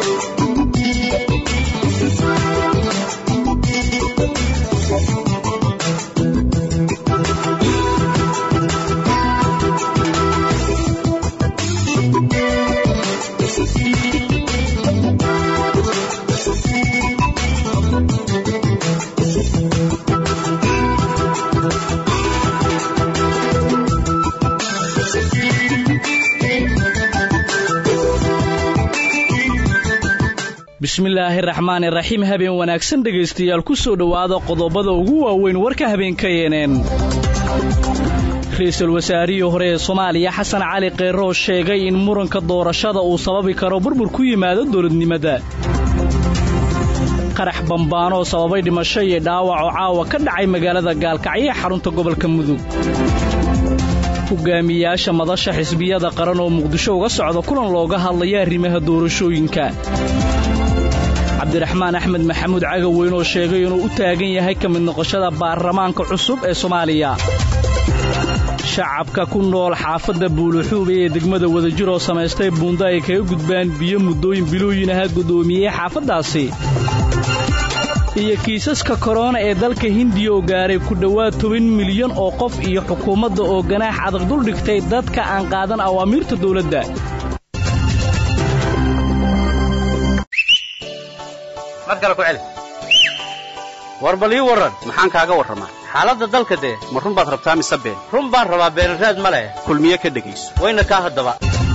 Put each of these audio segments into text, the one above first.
bismillaahi raxmaani raxiim habeen wanaagsan dhegaystayaal ku soo dhowaada qodobada ugu waaweyn warka habeenka yeeneen ra-iisul wasaarihii hore ee soomaaliya xasan cali keyroo sheegay in muranka doorashada uu sababi karo burbur ku yimaado dowladnimada qarax bambaanoo sababay dhimasho iyo dhaawac oo caawa ka dhacay magaalada gaalkacyo ee xarunta gobolka mudug hogaamiyaasha madasha xisbiyada qaran oo muqdisho uga socda kulan looga hadlaya arrimaha doorashooyinka cabdiraxmaan axmed maxamuud cagaweyn oo sheegay inuu u taagan yahay ka mid noqoshada baarlamaanka cusub ee soomaaliya shacabka ku nool xaafadda buuluxuube ee degmada wadajir oo samaystay buundo ay kaga gudbaan biyo muddooyin bilooyin aha guddoomiyey xaafaddaasi iyo kiisaska korona ee dalka hindiya oo gaaray ku dhowaad toban milyan oo qof iyo xukuumadda oo ganaax adag duldhigtay dadka aan qaadan awaamiirta dawladda mar kale ku celi war bal ii warran maxaan kaaga warramaa xaaladda dalka dee ma run baad rabtaa mise been run baan rabaa beenraad ma leh kulmiye ka dhegayso wayna kaa haddaba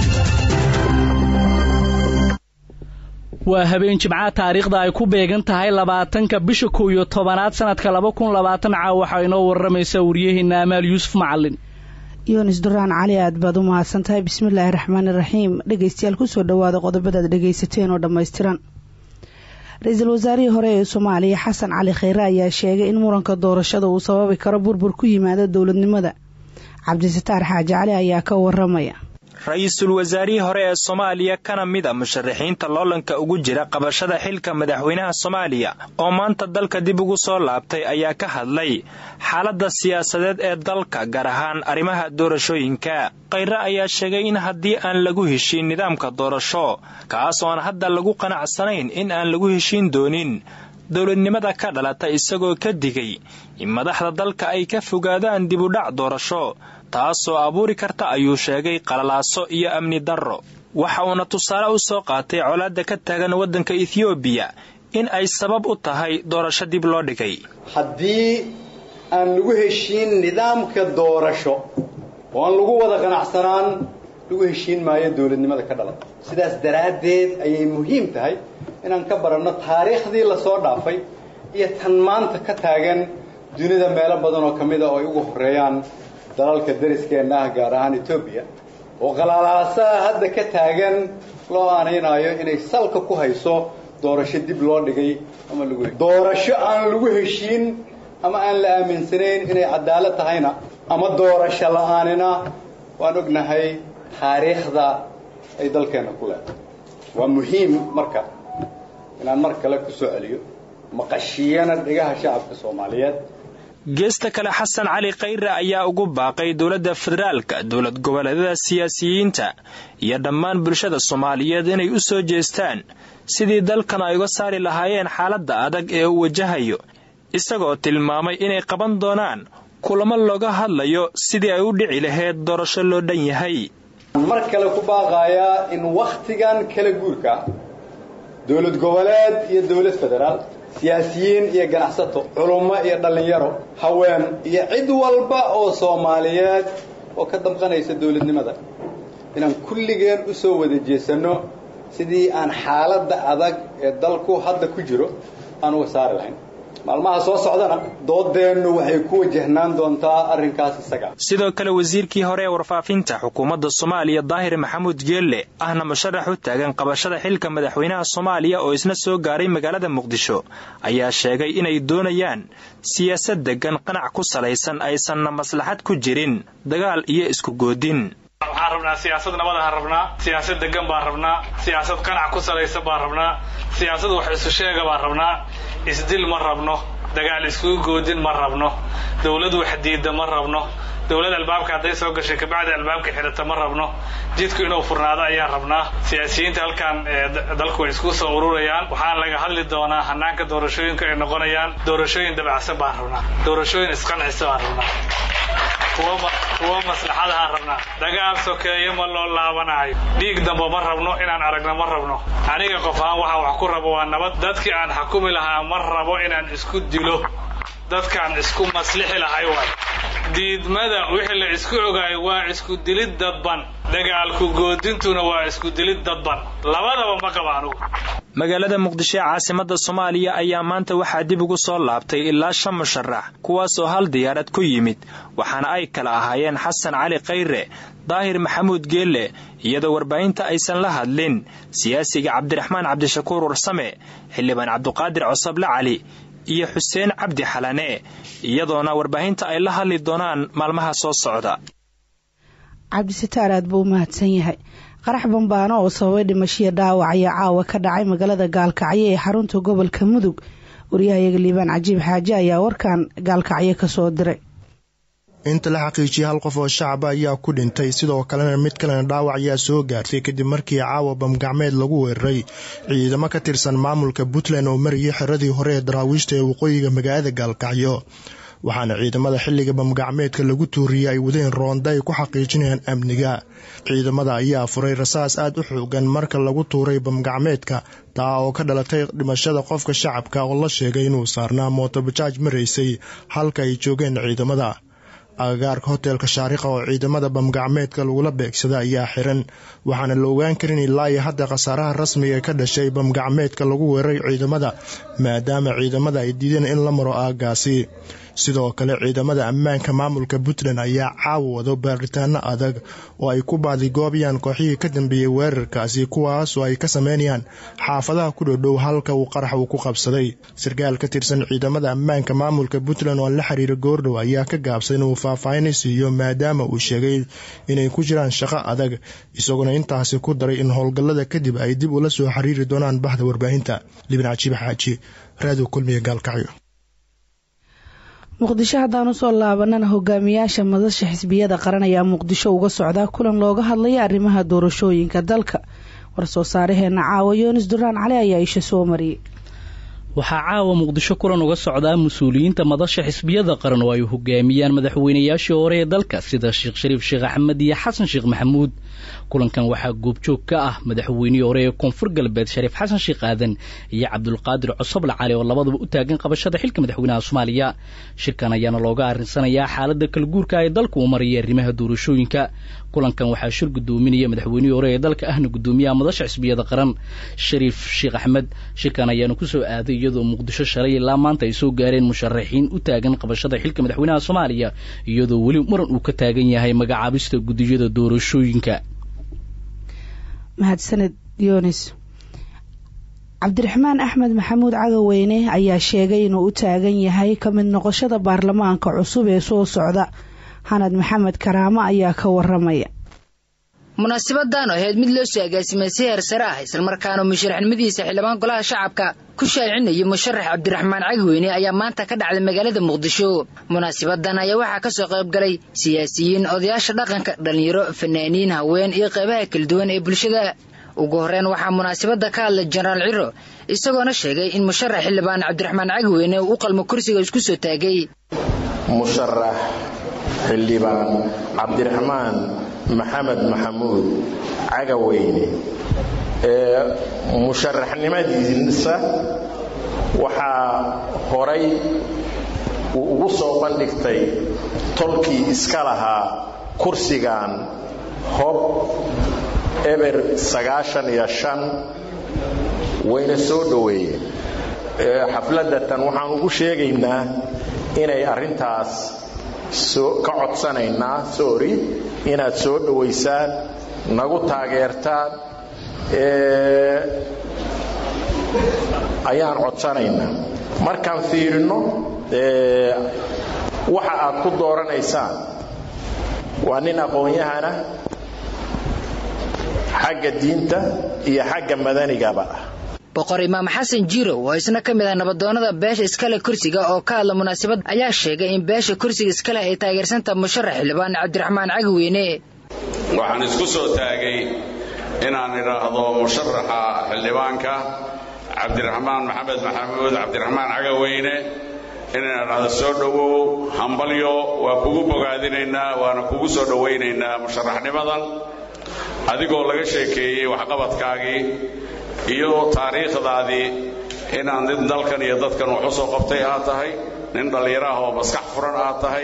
waa habeen jimcaha taariikhda ay ku beegan tahay labaatanka bisha kow iyo tobanaad sannadka laba kun labaatan caaw waxaa inoo warramaysaa waryaheena amaal yuusuf macallin yunis duraan cali aad baad u mahadsan tahay bismillaahi raxmaani raxiim dhegaystayaal kusoo dhowaada qodobadaad dhegaysateen oo dhammaystiran ra-iisul wasaarihii hore ee soomaaliya xasan cali kheyre ayaa sheegay in muranka doorashada uu sababi karo burbur ku yimaado dowladnimada cabdisataar xaaji cali ayaa ka waramaya ra-iisul wasaarihii hore ee soomaaliya kana mid a musharaxiinta loolanka ugu jira qabashada xilka madaxweynaha soomaaliya oo maanta dalka dib ugu soo laabtay ayaa ka hadlay xaaladda siyaasadeed ee dalka gaar ahaan arrimaha doorashooyinka kheyre ayaa sheegay in haddii aan lagu heshiin nidaamka doorasho kaas oo aan hadda lagu qanacsanayn in aan lagu heshiin doonin dowladnimada ka dhalata isagoo ka digay in madaxda dalka ay ka fogaadaan dibudhac doorasho taasoo abuuri karta ayuu sheegay qalalaaso iyo amni darro waxa uuna tusaale u soo qaatay colaadda ka taagan waddanka ethoobiya in ay sabab u tahay doorasho dib loo dhigay haddii aan lagu heshiin nidaamka doorasho oo aan lagu wada qanacsanaan lagu heshiin maayo dowladnimada ka dhalata sidaas daraaddeed ayay muhiim tahay inaan ka baranno taariikhdii lasoo dhaafay iyo tan maanta ka taagan dunida meelo badan oo ka mid a oo ay ugu horreeyaan dalalka dariskeenna ah gaar ahaan etoobiya oo qalaalaasaha hadda ka taagan loo aanaynaayo inay salka ku hayso doorasho dib loo dhigay ama lagu doorasho aan lagu heshiin ama aan la aaminsanayn inay cadaalad tahayna ama doorasho la-aanina waan ognahay taariikhda ay dalkeenna ku leedahay waa muhiim marka inaan mar kale ku soo celiyo maqashiyana dhigaha shacabka soomaaliyeed geesta kale xasan cali kheyre ayaa ugu baaqay dowladda federaalka dowlad goboleedyada siyaasiyiinta iyo dhammaan bulshada soomaaliyeed inay u soo jeestaan sidii dalkan ay uga saari lahaayeen xaaladda adag ee uu wajahayo isagoo tilmaamay inay qaban doonaan kulamo looga hadlayo sidii ay u dhici lahayd doorasho loo dhan yahay mar kale ku baaqayaa in wakhtigan kala guurka dowlad goboleed iyo dowlad federaal siyaasiyiin iyo ganacsato culummo iyo dhallinyaro haween iyo cid walba oo soomaaliyeed oo ka damqanaysa dowladnimada inaan kulligeen u soo wada jeesanno sidii aan xaaladda adag ee dalku hadda ku jiro aan uga saari lahayn maalmaha soo socdana doodeennu waxay ku wajahnaan doontaa arrinkaas isaga sidoo kale wasiirkii hore ee warfaafinta xukuumadda soomaaliya daahir maxamuud geelle ahna musharax u taagan qabashada xilka madaxweynaha soomaaliya oo isna soo gaaray magaalada muqdisho ayaa sheegay inay doonayaan siyaasad deggan qanac ku salaysan aysanna maslaxad ku jirin dagaal iyo isku goodin waxaan rabnaa siyaasad nabadahaan rabnaa siyaasad degan baan rabnaa siyaasad qanac ku salaysan baan rabnaa siyaasad wax isu sheega baan rabnaa isdil ma rabno dagaal iskugu goodin ma rabno dawlad wax diida ma rabno dowlad albaabka hadday soo gashay kabacdi albaabka xidhata ma rabno jidku inuu furnaado ayaan rabnaa siyaasiyiinta halkan dalku way isku soo ururayaan waxaan laga hadli doonaa hanaanka doorashooyinka ay noqonayaan doorashooyin dabacsan baan rabnaa doorashooyin isqancisa baan rabnaa kuwa maslaxadahaan rabnaa dagaal sokeeye ma loo laabanayo dhiig dambe ma rabno inaan aragno ma rabno aniga qof ahaan waxaan wax ku rabo waa nabad dadkii aan xukumi lahaa ma rabo inaan isku dilo dadkaan isku maslixi lahay waay diidmada wixii la isku ogaayo waa isku dilid dadban dagaalku goodintuna waa isku dilid dadban labadaba ma qaba anugu magaalada muqdisho ee caasimada soomaaliya ayaa maanta waxaa dib ugu soo laabtay ilaa shan musharax kuwaasoo hal diyaarad ku yimid waxaana ay kala ahaayeen xasan cali khayre daahir maxamuud geelle iyadoo warbaahinta aysan la hadlin siyaasiga cabdiraxmaan cabdishakuur warsame xildhibaan cabduqaadir cosoble cali iyo xuseen cabdi xalane iyadoona warbaahinta ay la hadli doonaan maalmaha soo socda cabdisitaar aad buu u mahadsan yahay qarax bambaano oo sababay dhimashiya dhaawac ayaa caawa ka dhacay magaalada gaalkacyo ee xarunta gobolka mudug waryahayaga liibaan cajiib xaaje ayaa warkan gaalkacyo kasoo diray inta la xaqiijiyay hal qof oo shacaba ayaa ku dhintay sidoo kalena mid kalena dhaawac ayaa soo gaartay kadib markii caawa bamgacmeed lagu weeraray ciidamo ka tirsan maamulka puntland oo marayay xiradii hore ee daraawiishta ee waqooyiga magaalada gaalkacyo waxaana ciidamada xilliga bamgacmeedka lagu tuuriyey ay wadeen roonda ay ku xaqiijinayaan amniga ciidamada ayaa furay rasaas aad u xoogan marka lagu tuuray bamgacmeedka taa oo ka dhalatay dhimashada qofka shacabka oo la sheegay inuu saarnaa mootobajaaj maraysay halka ay joogeen ciidamada agagaarka hoteelka shaariqa oo ciidamada bamgacmeedka lagula beegsada ayaa xiran waxaana la ogaan karin ilaa iyo hadda khasaaraha rasmiga ka dhashay bamgacmeedka lagu weeraray ciidamada maadaama ciidamada ay diideen in la maro aagaasi sidoo kale ciidamada ammaanka maamulka puntland ayaa caawa wado baaritaano adag oo ay ku baadigoobayaan kooxihii ka dambeeyey weerarkaasi kuwaasoo ay ka sameynayaan xaafadaha ku dhodhow halka uu qarax uu ku qabsaday sarkaal ka tirsan ciidamada ammaanka maamulka puntland oo la xiriira goordhow ayaa ka gaabsay inuu faahfaahin siiyo maadaama uu sheegay inay ku jiraan shaqo adag isaguna intaasi ku daray in howlgallada kadib ay dib ula soo xiriiri doonaan bahda warbaahinta libin cajiib xaaji raadiyo kulmiga gaalkacyo muqdisho haddaan usoo laabanana hogaamiyaasha madasha xisbiyada qaran ayaa muqdisho uga socdaa kulan looga hadlaya arrimaha doorashooyinka dalka war-soo saaraheena caawa yoonis duraan cali ayaa isha soo mariyey waxaa caawa muqdisho kulan uga socdaa mas-uuliyiinta madasha xisbiyada qaran oo ay hogaamiyaan madaxweynayaashii hore ee dalka sida sheekh shariif sheekh axmed iyo xasan sheekh maxamuud kulankan waxaa goobjoog ka ah madaxweynihii hore ee koonfur galbeed shariif xasan sheekh aadan iyo cabdulqaadir cosoble cali oo labaduba u taagan qabashada xilka madaxweynaha soomaaliya shirkan ayaana looga arrinsanayaa xaalada kalguurka ee dalka uu maraya arrimaha doorashooyinka kulankan waxaa shir gudoominaya madaxweynihii hore ee dalka ahna gudoomiyaha madasha xisbiyada qaran shariif sheekh axmed shirkan ayaana kusoo aaday iyadoo muqdisho shalay ilaa maanta ay soo gaareen musharaxiin u taagan qabashada xilka madaxweynaha soomaaliya iyadoo weli muran uu ka taagan yahay magacaabista gudiyada doorashooyinka mahadsaned yonis cabdiraxmaan axmed maxamuud cagaweyne ayaa sheegay inuu u taagan yahay ka mid noqoshada baarlamaanka cusub ee soo socda xanad maxamed karaamo ayaa ka waramaya munaasibadan oo ahayd mid loo soo agaasimay si heer sare ah islamarkaana musharaxnimadiisa xildhibaan golaha shacabka ku shaacinayay musharax cabdiraxmaan cagweyne ayaa maanta ka dhacday magaalada muqdisho munaasibadan ayaa waxaa ka soo qayb galay siyaasiyiin odayaasha dhaqanka dhallinyaro fanaaniin haween iyo qaybaha kala duwan ee bulshada ugu horreyn waxaa munaasabadda ka hadlay jenaraal ciro isagoona sheegay in musharax xildhibaan cabdiraxmaan cagweyne uu u qalmo kursiga isku soo taagay musharax xildhibaan cabdiraxmaan maxamed maxamuud cagaweyne ee musharaxnimadiisa waxaa horay uu ugu soo bandhigtay tolkii iska lahaa kursigan hob eber sagaashan iyo shan wayna soo dhoweeyeen xafladatan waxaan ugu sheegaynaa inay arrintaas ka codsanaynaa sorry inaad soo dhowaysaan nagu taageertaan ayaan codsanaynaa markaan fiirino waxa aad ku dooranaysaan waa nin aqoon-yahana xagga diinta iyo xagga madanigaba ah boqor imaam xasan jiirow oo isna ka mid ah nabadoonnada beesha iskale kursiga oo ka hadla munaasabad ayaa sheegay in beesha kursiga iskale ay taageersanta musharax xildhibaan cabdiraxmaan cagweyne waxaan isku soo taagay inaan idhaahdo musharaxa xildhibaanka cabdiraxmaan maxamed maxamuud cabdiraxmaan cagaweyne inaan idhaahdo soo dhowow hambalyo waa kugu bogaadinaynaa waana kugu soo dhowaynaynaa musharaxnimadan adigoo laga sheekeeyey waxqabadkaagii iyo taariikhdaadii inaad nin dalkan iyo dadkan wax u soo qabtay aad tahay nin dhallinyaraah oo maskax furan aad tahay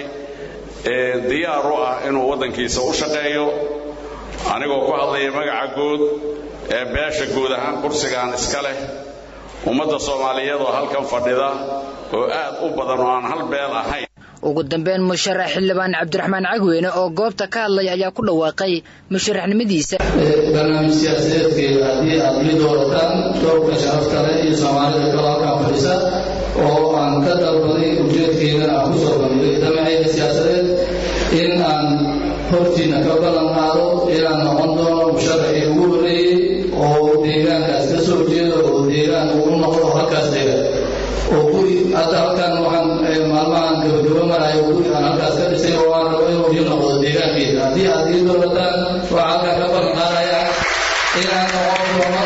diyaar u ah inuu waddankiisa u shaqeeyo anigoo ku hadlaya magaca guud ee beesha guud ahaan kursigaan iska leh ummadda soomaaliyeed oo halkan fadhida oo aad u badan oo aan hal beel ahayn ugu dambeyn musharax xildhibaan cabdiraxmaan cagweyne oo goobta ka hadlay ayaa ku dhawaaqay musharaxnimadiisa barnaamij siyaasadeedkeeda haddii aad ii doorataan doobka sharafta leh iyo soomaalida kale halkaan fadhisa oo aan ka dalbaday ujeedkeedana aan ku soo bandhigay damacayga siyaasadeed in aan hortiina ka ballan qaado inaan noqon doono musharaxii ugu horreeyey oo deegaankaas ka soo jeedo oo deegaan uu noqdo halkaas deegaan oo guri hadda halkan waxaan maalmahan gabagabo marayo guri aan halkaas ka dhisay oo aan rabo inuu ii noqdo deegaankeeda haddii aad ii doorataan waxaa halkaan ka ballan qaadaya inaan noqon doono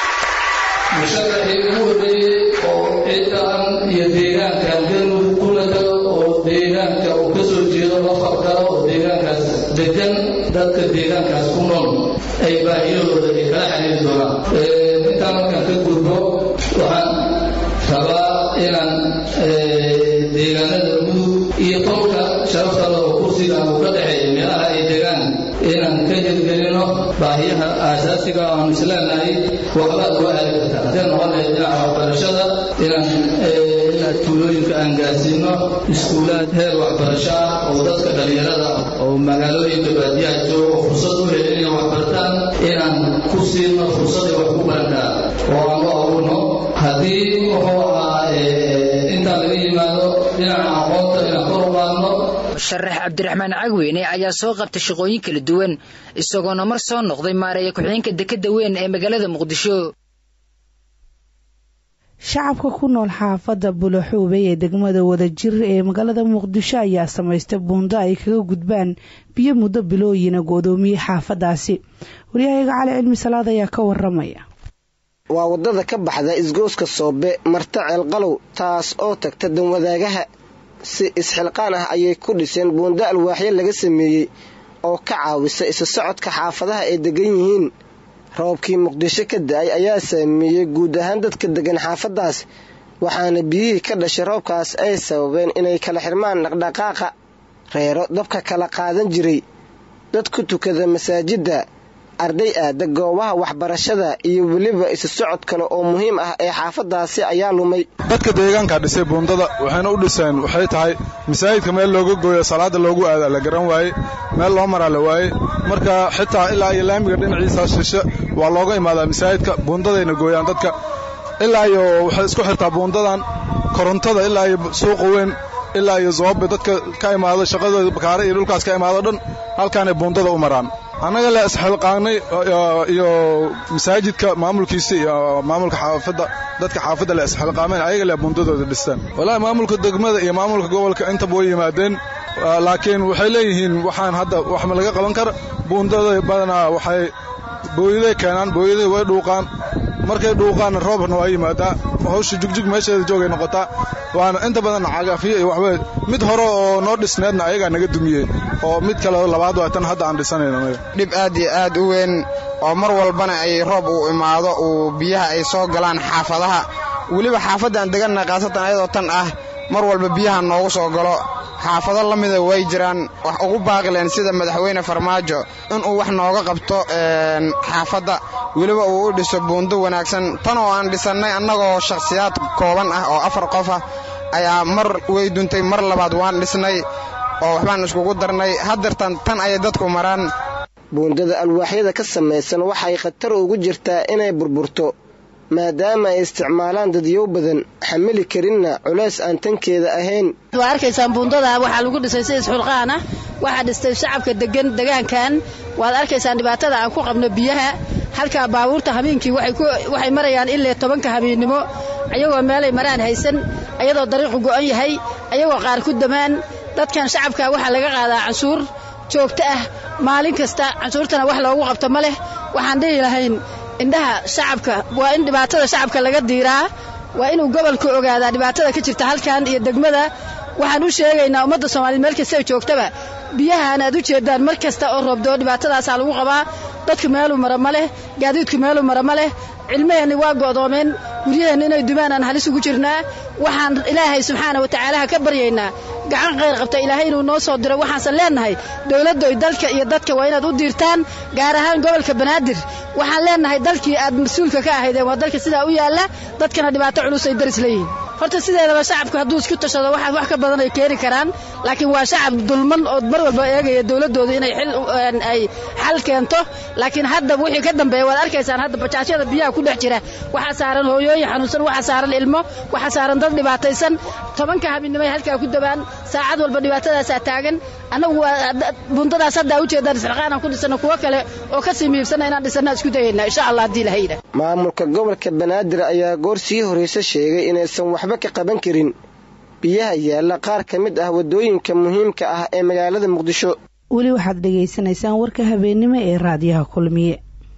musharaxii ugu horreeyey oo ciddan iyo deegaankan galmudug kuna tago oo deegaanka uu ka soo jeedo la fargalo oo deegaankaas degan dadka deegaankaas ku nool ay baahiyahooda ay kala xiriiri doonaan intaan markaan ka gudbo waxaan rabaa inaan deegaanada mudug iyo tolka sharafta leh oo kursiga uu ka dhexeeya meelaha ay degaan inaan ka hirgelino baahiyaha aasaasiga aanu isleenahay waxbaad uga aali kartaa haddee noqon lahayd dhinaca waxbarashada inaan inaad tuulooyinka aan gaarsiino iskuulaad heer waxbarasho ah oo dadka dhallinyarada oo magaalooyinka baadiyaha jooga oo fursad u helin inay waxbartaan inaan ku siino fursaday wax ku barantaa oo aan u abuurno haddii wuxuu ahaa intaan laga yimaado dhinaca aqoonta inaan kor u qaadno musharax cabdiraxmaan cagweyne ayaa soo qabtay shaqooyin kala duwan isagoona mar soo noqday maareeya ku-xigeenka dekedda weyn ee magaalada muqdisho shacabka ku nool xaafadda bulaxuube ee degmada wadajir ee magaalada muqdisho ayaa samaystay buundo ay kaga gudbaan biyo muddo bilooyina go'doomiyey xaafadaasi waryahayaga cali cilmi salaad ayaa ka waramaya waa waddada ka baxda isgooska soobe marta ceelqalow taas oo tagta danwadaagaha si isxilqaan ah ayay ku dhiseen buundo alwaaxyo laga sameeyey oo ka caawisa isa socodka xaafadaha ay degan yihiin roobkii muqdisho ka da-ay ayaa saameeyey guud ahaan dadka degan xaafadaas waxaana biyihii ka dhashay roobkaas ay sababeen inay kala xirmaan dhaqdhaqaaqa reero dabka kala qaadan jiray dad ku tukada masaajidda arday aada goobaha waxbarashada iyo weliba isa socod kale oo muhiim ah ee xaafadaasi ayaa lumay dadka deegaanka dhisay buundada waxayna u dhiseen waxay tahay masaajidka meel looga gooyo salaada loogu aada la garan waaye meel loo maraa la waaye marka xitaa ilaa iyo laamiga dhinaciisa shishe waa looga imaadaa masaajidka buundadayna gooyaan dadka ilaa iyo waxay isku xirtaa buundadan korontada ilaa iyo suuqa weyn ilaa iyo zoobe dadka ka imaado shaqadooda bakaare iyo dhulkaas ka imaado dhan halkaanay buundada u maraan annaga le isxilqaanay iyo masaajidka maamulkiisa iyo maamulka xaafadda dadka xaafadda le isxilqaameen ayaga le buundadooda dhistaan wallaahi maamulka degmada iyo maamulka gobolka intaba way yimaadeen laakiin waxay leeyihiin waxaan hadda wax ma laga qaban kara buundada badanaa waxay booyaday keenaan booyaday way dhuuqaan markay dhuuqaanna roobna waa yimaadaa hawsha jugjug meesheeda joogay noqotaa waana inta badan cagafiyo iyo waxba mid hore oo noo dhisneedna ayagaa naga dumiyey oo mid kale labaad waa tan hadda aan dhisanayno dhib aad iyo aad u weyn oo mar walbana ay roob uu imaado uu biyaha ay soo galaan xaafadaha weliba xaafaddan deganna khaasatan ayadoo tan ah mar walba biyaha noogu soo galo xaafado la mida way jiraan wax ugu baaqileen sida madaxweyne farmaajo inuu wax nooga qabto xaafadda weliba uu u dhiso buundo wanaagsan tan oo aan dhisannay annagoo shakhsiyaad kooban ah oo afar qof ah ayaa mar way duntay mar labaad waan dhisnay oo waxbaan iskugu darnay haddeertan tan ayay dadku maraan buundada alwaaxyada ka samaysan waxay khatar ugu jirtaa inay burburto maadaama ay isticmaalaan dadyow badan xamili karinna culays aan tankeeda ahayn waa arkaysaan buundada waxaa lagu dhisay si isxulqaan ah waxaa dhistay shacabka degan degaankan waad arkaysaan dhibaatada aan ku qabno biyaha halkaa baabuurta habeenkii waxay marayaan ilaa tobanka habeennimo ayagoo meelay maraan haysan ayadoo dariiqu go'an yahay ayagoo qaar ku damaan dadkan shacabka waxaa laga qaadaa canshuur joogto ah maalin kasta canshuurtana wax loogu qabto ma leh waxaan dhihi lahayn indhaha shacabka waa in dhibaatada shacabka laga diiraa waa inuu gobolku ogaadaa dhibaatada ka jirta halkan iyo degmada waxaan u sheegaynaa ummadda soomaaliyed meel kasta joogtaba biyahaan aad u jeedaan mar kasta oo roobdoo dhibaatadaasaa lagu qabaa dadku meeluu mara ma leh gaadiidku meeluu mara ma leh cilmaheenni waa go'doomeen guryaheenna inay dumaan aan halis ugu jirnaa waxaan ilaahay subxaana wa tacaalaha ka baryaynaa gacan khayr qabta ilaahay inuu noo soo diro waxaansan leennahay dowladdoy dalka iyo dadka waa inaad u diirtaan gaar ahaan gobolka banaadir waxaan leennahay dalkii aad mas-uulka ka ahaydeen waa dalka sidaa u yaalla dadkana dhibaato culus ay daris leeyihiin horta sideedaba shacabku hadduu isku tashado waxaad wax ka badan ay keeni karaan laakiin waa shacab dulman oo mar walba eegaya dowladdooda inay ay xal keento laakiin hadda wixii ka dambeeya waad arkaysaan hadda bajaajyada biyaha ku dhex jira waxaa saaran hooyooyin xanuunsan waxaa saaran ilmo waxaa saaran dad dhibaataysan tobanka habeenimay halkaa ku dabaan saacad walba dhibaatadaasaa taagan annagu bundadaas hadda ujeedaan isxilqaanaan ku dhisano kuwo kale oo ka sii miibsana inaan dhisana isku dayaynaa insha allah haddii lahayda maamulka gobolka banaadir ayaa goor sii horraysa sheegay inaysan waxba ka qaban karin biyaha yaalla qaar ka mid ah waddooyinka muhiimka ah ee magaalada muqdisho weli waxaad dhegaysanaysaan warka habeennimo ee raadiyaha kulmiye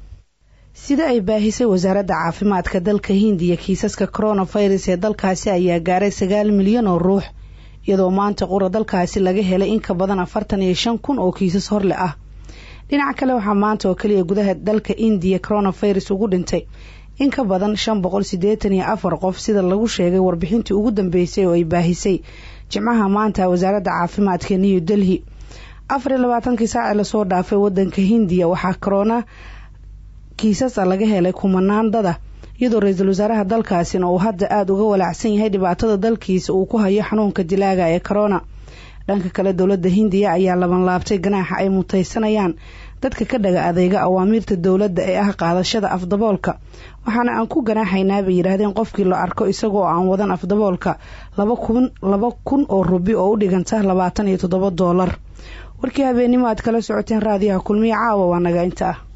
sida ay baahisay wasaaradda caafimaadka dalka hindiya kiisaska koronafirus ee dalkaasi ayaa gaaray sagaal milyan oo ruux iyadoo maanta qura dalkaasi laga helay in ka badan afartan iyo shan kun oo kiisas horle ah dhinaca kale waxaa maanta oo keliya gudaha dalka indiya coronafirus ugu dhintay in ka badan shan boqol siddeetan iyo afar qof sida lagu sheegay warbixintii ugu dambeysay oo ay baahisay jimcaha maanta wasaaradda caafimaadka new delhi afar iyo labaatankii saaci lasoo dhaafay wadanka hindiya waxaa corona kiisasa laga helay kumanaan dada iyadoo ra-iisul wasaaraha dalkaasina uu hadda aada uga walaacsan yahay dhibaatada dalkiisa uu ku hayo xanuunka dilaaga ee corona dhanka kale dowladda hindiya ayaa labanlaabtay ganaaxa ay mutaysanayaan dadka ka dhaga adeega awaamiirta dowladda ee ah qaadashada afdaboolka waxaana aan ku ganaaxaynaa bay yidhaahdeen qofkii la arko isagoo aan wadan afdaboolka laba kun oo rubi oo u dhiganta labaatan iyo toddoba doolar warkii habeennimo aad kala socoteen raadiyaha kulmiye caawa waa naga inta ah